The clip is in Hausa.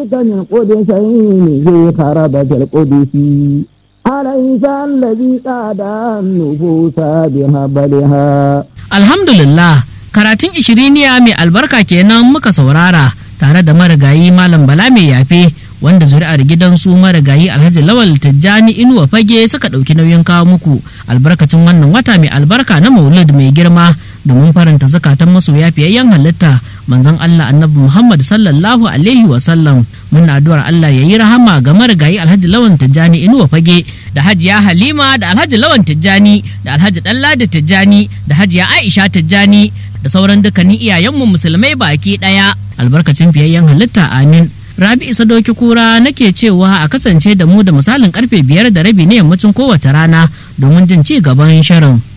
ذلك من قدسين ذي خربة القدس أليس الذي قاد النفوس بهبلها Alhamdulillah, karatun ishiriniya mai albarka kenan muka saurara tare da marigayi Malam Bala mai yafe wanda zuri'ar gidansu marigayi Alhaji Lawal Tijjani Inuwa Fage suka ɗauki nauyin kawo muku albarkacin wannan wata mai albarka na Maulid mai girma domin faranta zakatan masoya fiyayyen halitta manzon Allah Annabi Muhammad sallallahu alaihi wa sallam muna addu'ar Allah ya yi rahama ga marigayi Alhaji Lawan Tijjani Inuwa Fage da Hajiya Halima da Alhaji Lawan Tijjani da Alhaji Ɗanladi Tijjani da Hajiya Aisha Tijjani da sauran dukkanin iyayenmu musulmai baki ɗaya albarkacin fiyayyen halitta amin Rabi Isa Doki Kura nake cewa a kasance da mu da misalin karfe biyar da rabi na yammacin kowace rana domin jin ci gaban shirin.